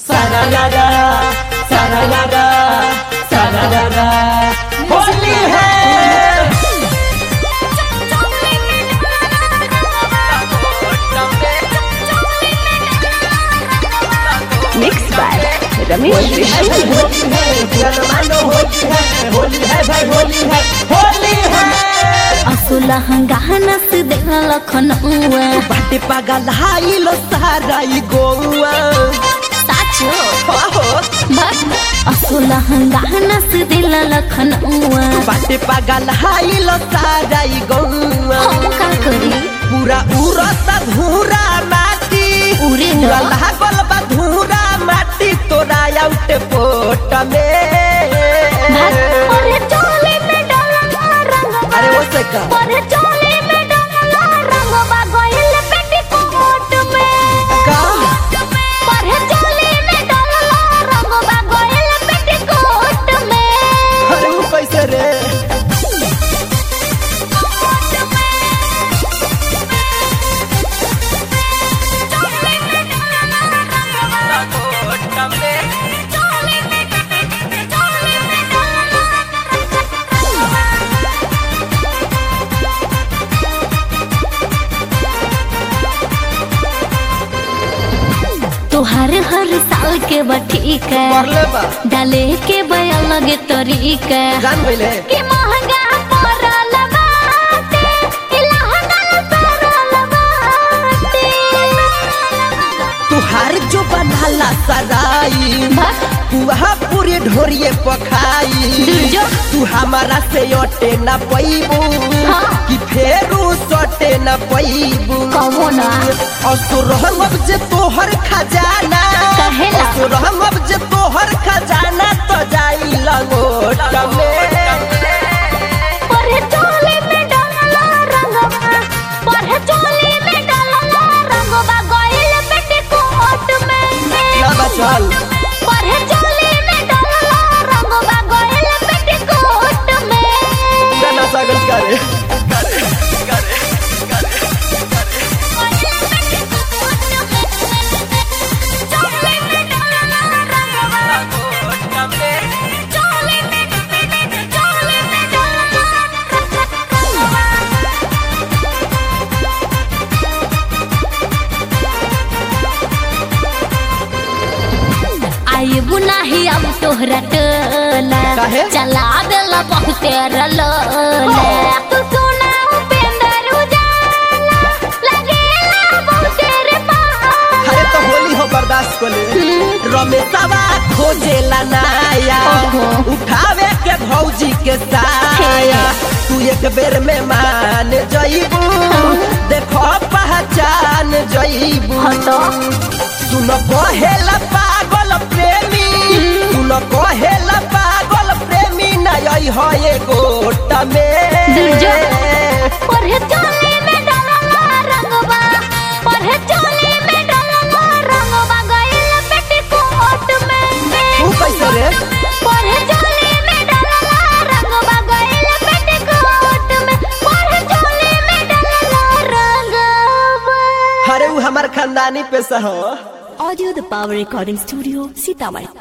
सारारा सारारा सारारा होली है mix by Ramesh Holi है ऋषि भाई होली है जनमानो होली है होली है भाई होली है होली है असुला हंगाना से देखा लखनऊआ बाटे पागल हाई लो सारा ई गौआ साचो हो बस असुला हंगाना से दिला लखनऊआ बाटे पागल हाई लो सारा ई गौआ हम का करी पूरा उरत धूरा माटी उरे पूरा न लागल बा धूरा माटी तोरा आउट पोट में अरे चोली में डाला रंगवा अरे वो से का अरे चोली में डाला रंगवा गोइल पेटीकोट में का अरे चोली में डाला रंगवा गोइल पेटीकोट में अरे वो कैसे रे तोहर हर साल के बठी कर है ले बा डाले के बया लगे तरीका जान गइले कि महंगा पड़ल बाटे कि लहंगा पड़ल बाटे तुहार जो बनाला सराई बस तुहा पूरे ढोरिए पखाई दुर्जो। तू हमारा से अटे न पैबू हाँ। कि फेरू सटे न पैबू कहो ना असुर हम जे तोहर खजाना कहेला। असुर हम जे तोहर खजाना तो जाई लंगोट में परे चोली में डालला रंगवा परे चोली में डालला रंगवा गोइल पेटीकोट में ना बचल परे चोली में डालला रंगवा गोइल पेटीकोट में गाना सागल करे आई बुनाही अब तोहरा टोला काहे? चला देला बहुते रलोला तू सुना उपेंद्र उजाला लगेला बहुते रे पाला अरे तो होली हो बर्दाश्त को ले रमेशवा खोजेला नाया ओहो। उठावे के भौजी के साया तू एक बेर में मान जईबू देखो पहचान जईबू हटो। सुन कहेला पागल प्रेमी सुन कहेला पागल प्रेमी नय हो ये गोट में दुर्जो। पढ़े चोली में डालला रंगवा पढ़े चोली में डालला रंगवा गइल पेटीकोट में तू कैसे रे पढ़े चोली में डालला रंगवा गइल पेटीकोट में पढ़े चोली में डालला रंगवा अरे वो हमार खानदानी पेशा हो audio the power recording studio Sitamarhi